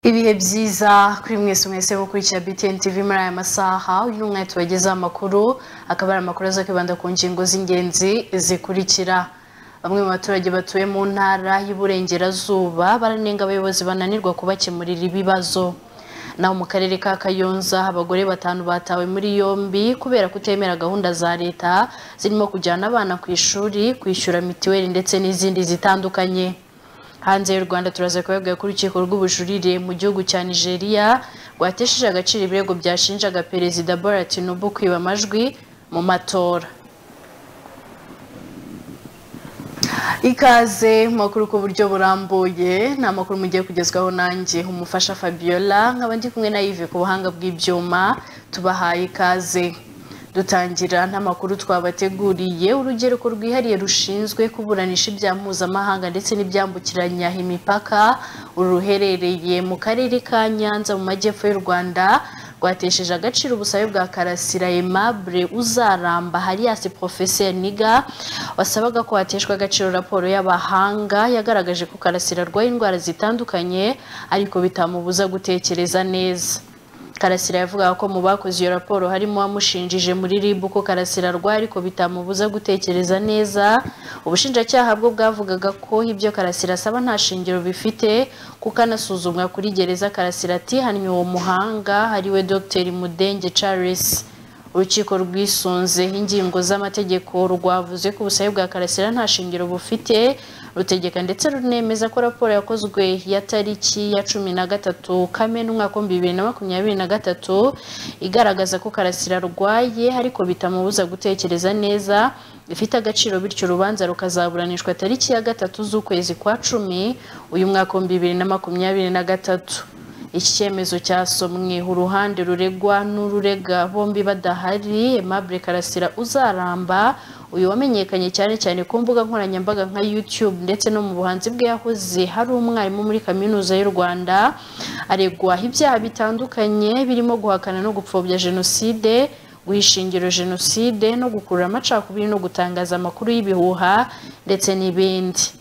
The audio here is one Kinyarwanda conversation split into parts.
ibihe byiza kuri mwese mwese gukurikira btn tv muri aya masaha uyu mwanya tubagezaho amakuru akaba ari amakuru azakwibanda ku ngingo z'ingenzi zikurikira bamwe mu baturage batuye mu ntara y'uburengerazuba baranenga abayobozi bananirwa kubakemurira ibibazo naho mu karere ka kayonza abagore batanu batawe muri yombi kubera kutemera gahunda za leta zirimo kujyana abana ku ishuri kwishyura mituweli ndetse n'izindi zitandukanye hanze y'u rwanda turaza kubabwira ko urukiko rw'ubujurire mu gihugu cya nigeria rwatesheje agaciro ibirego byashinjaga perezida bola tinubu kwiba amajwi mu matora ikaze mu makuru ku buryo burambuye ni amakuru mugiye kugezwaho nanjye umufasha fabiola nkaba ndi kumwe na yive ku buhanga bw'ibyuma tubahaye ikaze dutangira n'amakuru twabateguriye urugereko rwihariye rushinzwe kuburanisha ibya mpuzamahanga ndetse n'ibyambukiranya imipaka ruherereye mu karere ka nyanza mu majyepfo y'u rwanda rwatesheje agaciro ubusabe bwa karasira aimable uzaramba harias professeur niga wasabaga ko hateshwa agaciro raporo y'abahanga yagaragaje ko karasira arwaye indwara zitandukanye ariko bitamubuza gutekereza neza karasira yavugaga ko mu bakoze iyo raporo harimo uwamushinjije muri rib ko karasira arwaye ariko bitamubuza gutekereza neza ubushinjacyaha bwo bwavugaga ko ibyo karasira asaba nta shingiro bifite kuko anasuzumwa kuri gereza karasira atihannye uwo muhanga ariwe dr mudenge charles urukiko rwisunze ingingo z'amategeko rwavuze ko ubusabe bwa karasira nta shingiro bufite rutegeka ndetse runemeza ko raporo yakozwe ya tariki ya cumi na gatatu kamena umwaka w'ibihumbi bibiri na makumyabiri na gatatu igaragaza ko karasira arwaye ariko bitamubuza gutekereza neza ifite agaciro bityo urubanza rukazaburanishwa tariki ya gatatu z'ukwezi kwa cumi uyu mwaka w'ibihumbi bibiri na makumyabiri na gatatu iki cyemezo cyasomwe uruhande ruregwa n'ururega bombi badahari Aimable Karasira uzaramba uyu wamenyekanye cyane cyane ku mbuga nkoranyambaga nka YouTube ndetse no mu buhanzi bwe yahoze hari umwarimu muri kaminuza y'u Rwanda aregwaho ibyaha bitandukanye birimo guhakana no gupfobya jenoside guhishingiro jenoside no gukurura amacakubiri no gutangaza amakuru y'ibihuha ndetse n'ibindi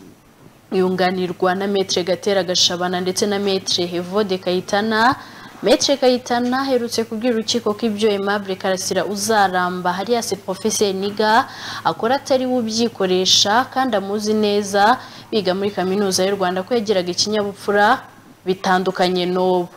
yunganirwa na metre gatera gashabana ndetse na metre hevode kayitana metre kayitana aherutse kubwira urukiko ko ibyo aimable karasira uzaramba harias professeur niga akora atari we ubyikoresha kandi amuzi neza biga muri kaminuza y'u rwanda ko yagiraga ikinyabupfura bitandukanye n'ubu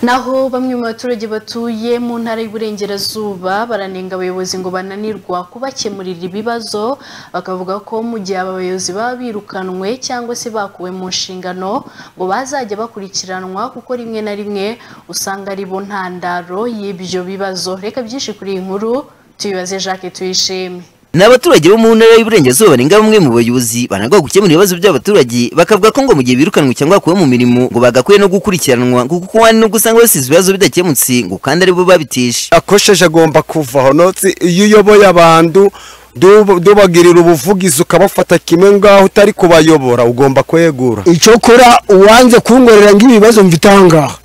naho bamwe mu baturage batuye mu ntara y'uburengerazuba baranenga abayobozi ngo bananirwa kubakemurira ibibazo bakavuga ko mu gihe aba bayobozi baba birukanwe cyangwa se bakuwe mu nshingano ngo bazajya bakurikiranwa kuko rimwe na rimwe usanga ari bo ntandaro y'ibyo bibazo reka byinshi kuri iyi nkuru tubibaze jacques tuyishime ni abaturage bo mu ntara y'uburengerazuba barenga bamwe mu bayobozi banagwa gukemura ibibazo by'abaturage bakavuga ko ngo mu gihe birukanwe cyangwa bakuwe mu mirimo ngo bagakwiye no gukurikiranwa kuko hari nubwo usanga basize ibibazo bidakemutse ngo kandi aribo babitesha akosheje agomba kuvaho notsi iyo uyoboye abantu dubagirira ubuvugizi ukabafata kimwe ngaho utari kubayobora ugomba kwegura icyo kora uwanze kungorera nk'ibibazo mbitangaha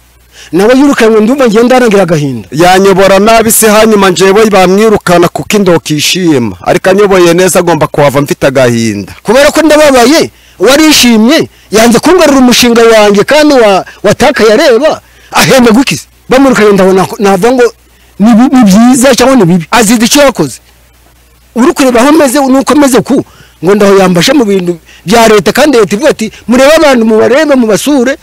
nawe yirukanwe ndumva ngenda arangira agahinda yanyobora nabi se hanyuma njyewe bamwirukana kuko indokishima ariko anyoboye neza agomba kuhava mfite agahinda kubera ko ndababaye warishimye yanze kungarura umushinga wanjye kandi watakaye areba ahembwa gukize bamurukanye ndabona navuga ngo ni byiza cyangwa ni bibi azize icyo yakoze uri kureba aho ameze nuko ameze ku ngo ndaho yambashe mu bintu bya leta kandi leta ivuga ati murebe abantu mubarebe mubasure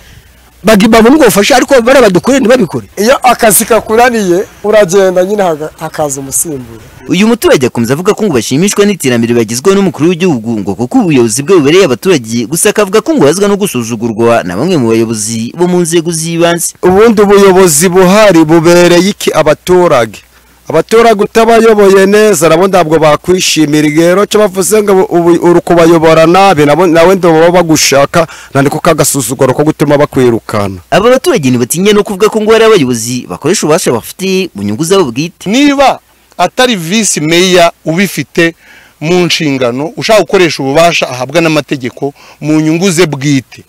bagibaba umwofasha ariko bari badukure ntibabikore iyo akazi kakuraniye uragenda nyine hakaza umusimbura uyu muturage akomeza avuga ko ngo bashimishwa n'iterambere bagezweho n'umukuru w'igihugu ngo kuko ubuyobozi bwe bubereye abaturage gusa akavuga ko ngo bazwa no gusuzugurwa na bamwe mu bayobozi bo mu nzego z'ibanze ubundi ubuyobozi buhari bubereye iki abaturage abaturage utabayoboye neza nabo ntabwo bakwishimira rero cyo bavuze ngo uri kubayobora nabi nawe ndabona bagushaka nandiko kagasuzuguro ko gutuma bakwirukana aba baturage ntibatinya no kuvuga ko ngo hari abayobozi bakoresha ububasha bafite mu nyungu zabo bwite niba atari visi meya ubifite mu nshingano ushaka gukoresha ububasha ahabwa n'amategeko mu nyungu ze bwite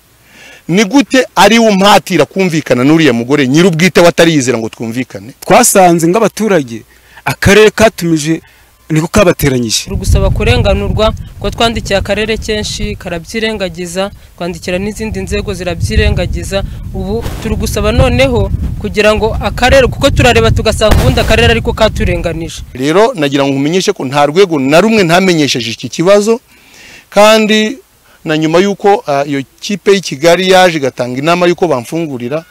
ni gute ari umpatira kumvikana n'uriya mugore nyir'ubwite we atariyizera ngo twumvikane twasanze nk'abaturage akarere katumije niko kabateranyije turi gusaba kurenganurwa ko twandikiye akarere kenshi karabyirengagiza twandikira n'izindi nzego zirabyirengagiza ubu turi gusaba noneho kugira ngo akarere kuko turareba tugasanga ubundi akarere ariko katurenganije rero nagira ngo nkumenyeshe ko nta rwego na rumwe ntamenyesheje iki kibazo kandi na nyuma y'uko ah, iyo kipe y'i kigali yaje igatanga inama y'uko bamfungurira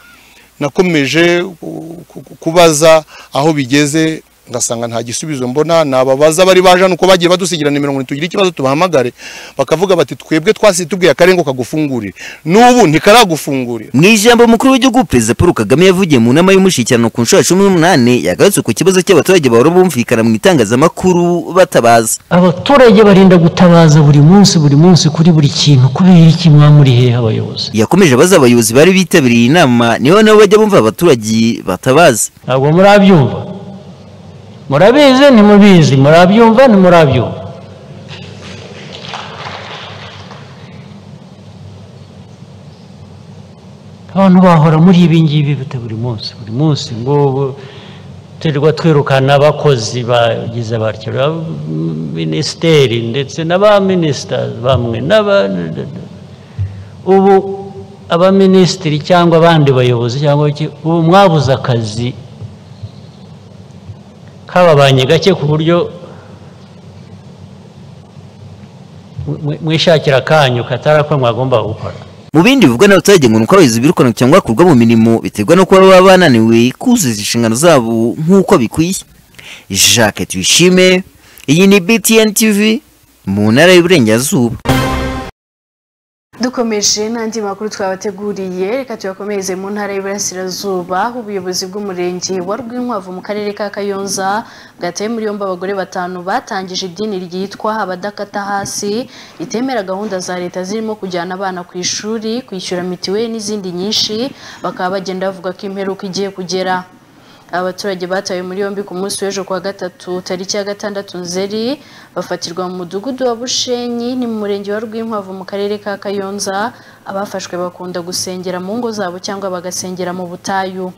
nakomeje ku- ku- kubaza aho bigeze ngasanga nta gisubizo mbona nababaza bari baje hano uko bagiye badusigira nimero ngo ntitugire ikibazo tubahamagare bakavuga bati twebwe twasi tubwiye akarengo kagufungurire n'ubu ntikaragufungurira mu ijambo mukuru w'igihugu perezida paul kagame yavugiye mu nama y'umushyikirano ku nshuro ya cumi n'umunani yagarutse ku kibazo cy'abaturage bahora bumvikana mu itangazamakuru batabaza abaturage barinda gutabaza buri munsi buri munsi kuri buri kintu kubera iki mwamuri hehe abayobozi yakomeje abaza abayobozi bari bitabiriye iyi nama niho nabo bajya bumva abaturage batabaza ntabwo murabyumva murabizi ntimubizi murabyumva ntimurabyumva abantu bahora muri ibi ngibi bite buri munsi buri munsi ngo turirwa twirukana abakozi bagize batyo minisiteri ndetse na ba minisita bamwe n'aba ubu abaminisitiri cyangwa abandi bayobozi cyangwa iki ubu mwabuze akazi kababanye gake ku buryo mw- mw- mwishakira akanyu katari ako mwagomba gukora mu bindi bivugwa n'abaturage ngo ni uko abayobozi birukana cyangwa bakurwa mu mirimo biterwa no kuba baba bananiwe kuzuza inshingano zabo nk'uko bikwiye jacques tuyishime iyi ni btn tv mu ntara y'uburengerazuba dukomeje n'andi makuru twabateguriye reka tuyakomereze mu ntara y'iburasirazuba aho ubuyobozi bw'umurenge wa rwinkwavu mu karere ka kayonza bwataye muri yombi abagore batanu batangije idini ryitwa abadakata hasi ritemera gahunda za leta zirimo kujyana abana ku ishuri kwishyura mitiweli n'izindi nyinshi bakaba bagenda bavuga ko imperuka igiye kugera abaturage batawe muri yombi ku munsi w'ejo kuwa gatatu tariki ya gatandatu nzeri bafatirwa mu mudugudu wa bushenyi ni mu murenge wa rwinkwavu mu karere ka kayonza abafashwe bakunda gusengera mu ngo zabo cyangwa bagasengera mu butayu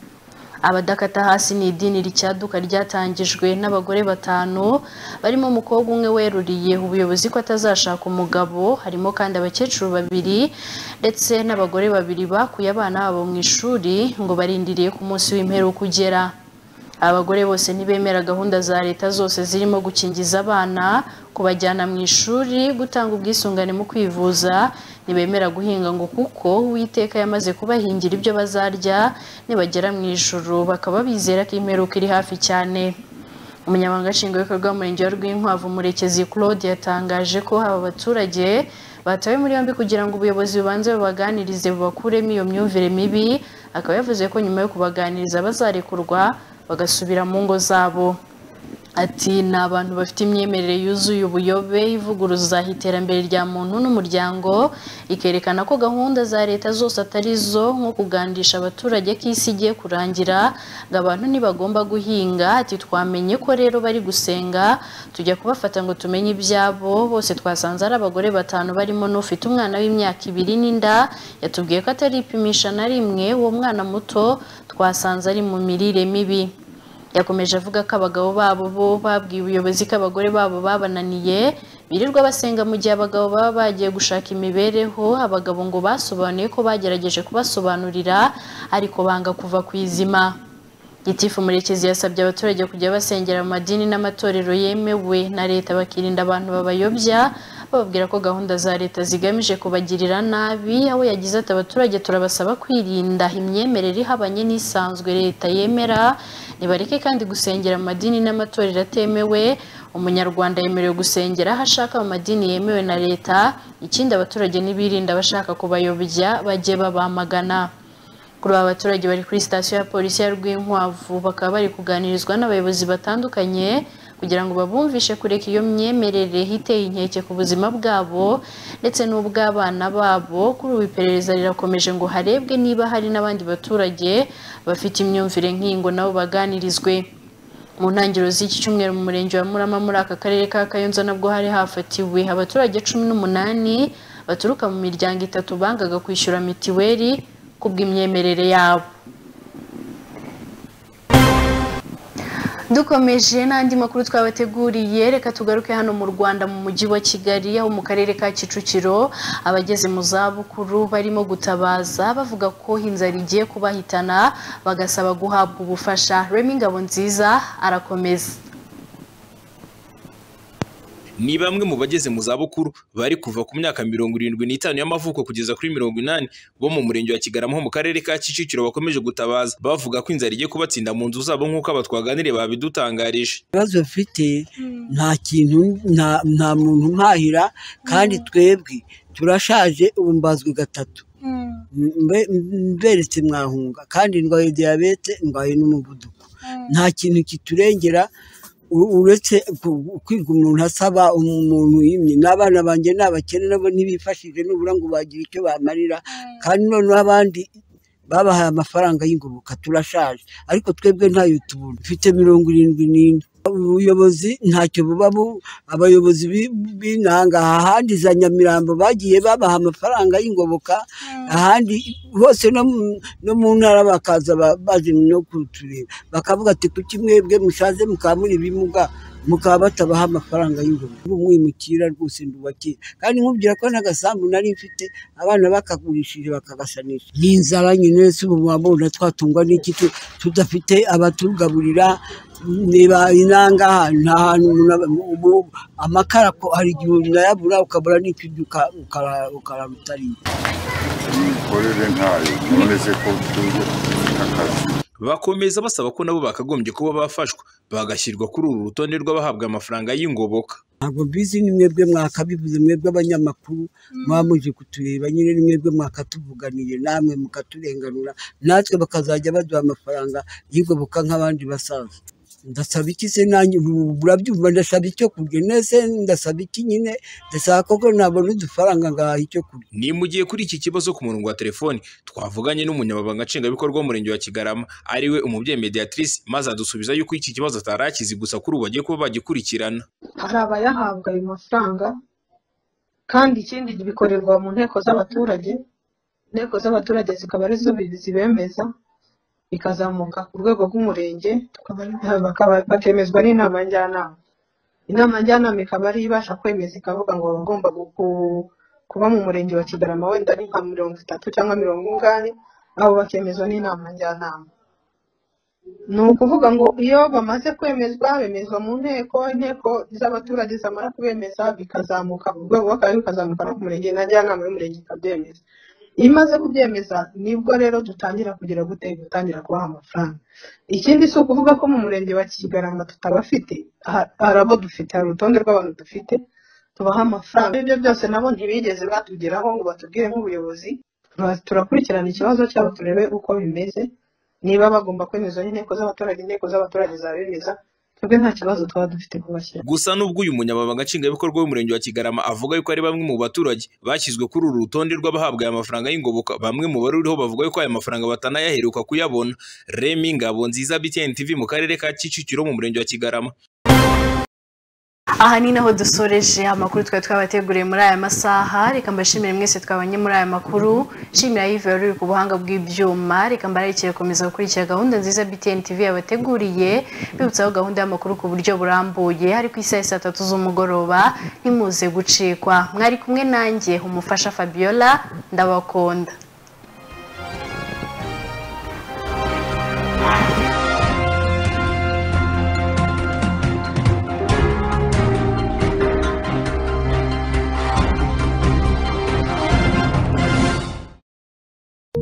abadakata hasi ni idini ricyaduka ryatangijwe n'abagore batanu barimo umukobwa umwe weruriye ubuyobozi ko atazashaka umugabo harimo kandi abakecuru babiri ndetse n'abagore babiri bakuye abana babo mu ishuri ngo barindiriye ku munsi w'imperuka ugera abagore bose ntibemera gahunda za leta zose zirimo gukingiza abana kubajyana mu ishuri gutanga ubwisungane mu kwivuza ntibemera guhinga ngo kuko uwiteka yamaze kubahingira ibyo bazarya nibagera mu ijuru bakaba bizera ko imperuka iri hafi cyane umunyamabanga nshingwabikorwa w'umurenge wa rwinkwavu murekezi claude yatangaje ko aba baturage batawe muri yombi kugira ngo ubuyobozi bubanze bubaganirize bubakuremo iyo myumvire mibi akaba yavuze ko nyuma yo kubaganiriza bazarekurwa bagasubira mu ngo zabo ati ni abantu bafite imyemerere yuzuye ubuyobe ivuguruza iterambere rya muntu n'umuryango ikerekana ko gahunda za leta zose atari zo nko kugandisha abaturage ko isi igiye kurangira ngo abantu ntibagomba guhinga ati twamenye ko rero bari gusenga tujya kubafata ngo tumenye ibyabo bose twasanze ari abagore batanu barimo n'ufite umwana w'imyaka ibiri n'inda yatubwiye ko ataripimisha na rimwe uwo mwana muto twasanze ari mu mirire mibi yakomeje avuga ko abagabo babo bo babwiye ubuyobozi ko abagore babo babananiye birirwa basenga mu gihe abagabo baba bagiye gushaka imibereho abagabo ngo basobanuye ko bagerageje kubasobanurira ariko banga kuva ku izima gitifu murekezi yasabye abaturage kujya basengera mu madini n'amatorero yemewe na leta bakirinda abantu babayobya bababwira ko gahunda za leta zigamije kubagirira nabi aho yagize ati abaturage turabasaba kwirinda imyemerere ihabanye n'isanzwe leta yemera nibareke kandi gusengera mu madini n'amatorero atemewe umunyarwanda yemerewe gusengera aho ashaka mu madini yemewe na leta ikindi abaturage ntibirinda abashaka kubayobya bajye babamagana kuri aba baturage bari kuri sitasiyo ya polisi ya Rwinkwavu bakaba bari kuganirizwa n'abayobozi batandukanye kugira ngo babumvishe kureka iyo myemerere iteye inkeke ku buzima bwabo ndetse n'ubw'abana babo kuri ubu iperereza rirakomeje ngo harebwe niba hari n'abandi baturage bafite imyumvire nk'ingo nabo baganirizwe mu ntangiriro z'iki cyumweru mu murenge wa Murama muri aka karere ka Kayonza nabwo hari hafatiwe abaturage cumi n'umunani baturuka mu miryango itatu bangaga kwishyura mitiweli ku bw'imyemerere yabo dukomeje n'andi makuru twabateguriye reka tugaruke hano mu rwanda mu mujyi wa kigali aho mu karere ka kicukiro abageze mu zabukuru barimo gutabaza bavuga ko inzara igiye kubahitana bagasaba guhabwa ubufasha remi ngabo nziza arakomeza ni bamwe mu bageze mu zabukuru bari kuva ku myaka mirongo irindwi n'itanu y'amavuko kugeza kuri mirongo inani bo mu murenge wa kigarama ho mu karere ka kicukiro bakomeje gutabaza bavuga ko inzara igiye kubatsinda mu nzu zabo nk'uko aba twaganiriye babidutangarije ibibazo bafite nta kintu nta- nta muntu mpahira kandi twebwe turashaje ubu mbazwe gatatu Mbe- mberetse mwahunga kandi ndwaye diyabete ndwaye n'umuvuduko nta kintu kiturengera u- uretse ku- kwiga umuntu asaba um- umuntu yimye n'abana banjye ni abakene nabo ntibifashije nubura ngo bagira icyo bamarira kandi noneho abandi babahaye amafaranga y'ingoboka turashaje ariko twebwe ntayo tubona mfite mirongo irindwi n'ine ubuyobozi ntacyo buba bu abayobozi bi- b'inanga ahandi za nyamirambo bagiye babaha amafaranga y'ingoboka ahandi hose no mu- no mu ntara bakaza ba- baje no kutureba bakavuga ati kuki mwebwe mushaze mukaba muri ibimuga mukaba batabaha amafaranga y'ingoboka ubu mwimukira rwose ndubakira kandi nkubwira ko n'agasambu nari mfite abana bakagurishije bakagasanisha ni inzara nyine si ubu wabona twatungwa n'iki tu- tudafite abatugaburira niba inanga nta hantu umuntu aba- ubu- amakara ko hari igihe unayabura ukabura n'ikiryo uka- ukara- ukararutariye imikorere ntayo nonese ko tuje akazi bakomeza basaba ko nabo bakagombye kuba bafashwa bagashyirwa kuri uru rutonde rw'abahabwa amafaranga y'ingoboka ntabwo mbizi ni mwebwe mwakabivuze mwebwe abanyamakuru muba muje kutureba nyine ni mwebwe mwakatuvuganiye namwe mukaturenganura natwe bakazajya baduha amafaranga y'ingoboka nk'abandi basaza ndasaba iki se nanjye ubu murabyumva ndasaba icyo kurya nese ndasaba iki nyine ndasaba koko nabona udufaranga ngaha icyo kurya ni mu gihe kuri iki kibazo ku murongo wa telefoni twavuganye n'umunyamabanga nshingwabikorwa w'umurenge wa kigarama ariwe umubyeyi mediatrice maze adusubiza yuko iki kibazo atari akizi gusa kuri ubu bagiye kuba bagikurikirana hari abayahabwa ayo mafaranga kandi ikindi bikorerwa mu nteko z'abaturage inteko z'abaturage zikaba ari zo zibemeza bikazamuka ku rwego rw'umurenge tukaba ari- bakaba- bakemezwa n'inama njyanama inama njyanama ikaba ari ibasha kwemeza ikavuga ngo abagomba gu- ku- kuba mu murenge wa kigarama wenda ari nka mirongo itatu cyangwa mirongo ingahe abo bakemezwa n'inama njyanama ni ukuvuga ngo iyo bamaze kwemezwa bemezwa mu nteko inteko z'abaturage zamara kubemeza bikazamuka ku rwego rw'akarere bikazamuka no ku murenge na njyanama y'umurenge ikabyemeza iyo imaze kubyemeza nibwo rero dutangira kugira gute gutangira kubaha amafaranga ikindi si ukuvuga ko mu murenge wa kigarama tutabafite ha- hari abo dufite hari urutonde rw'abantu dufite tubaha amafaranga ibyo byose nabo ntibigeze batugeraho ngo batubwire nk'ubuyobozi Tura- turakurikirana ikibazo cyabo turebe uko bimeze niba bagomba kwemeza inteko z'abaturage inteko z'abaturage zabemeza twebwe nta kibazo twaba dufite kubashyira gusa n'ubwo uyu munyamabanga nshingwabikorwa w'umurenge wa kigarama avuga yuko ari bamwe mu baturage bashyizwe kuri uru rutonde rw'abahabwa aya mafaranga y'ingoboka bamwe mu bari ruriho bavuga yuko aya mafaranga batanayaheruka kuyabona remi ngabo nziza btn tv mu karere ka kicukiro mu murenge wa kigarama aha ni naho dusoreje amakuru twari twabateguriye muri aya masaha reka mbashimire mwese twabonye muri aya makuru nshimira yive wari uri ku buhanga bw'ibyuma reka mbararikire gukomeza gukurikira gahunda nziza btn tv yabateguriye bibutsaho gahunda y'amakuru ku buryo burambuye ari ku isaha ya saa tatu z'umugoroba ntimuze gucikwa mwari kumwe nanjye umufasha fabiola ndabakunda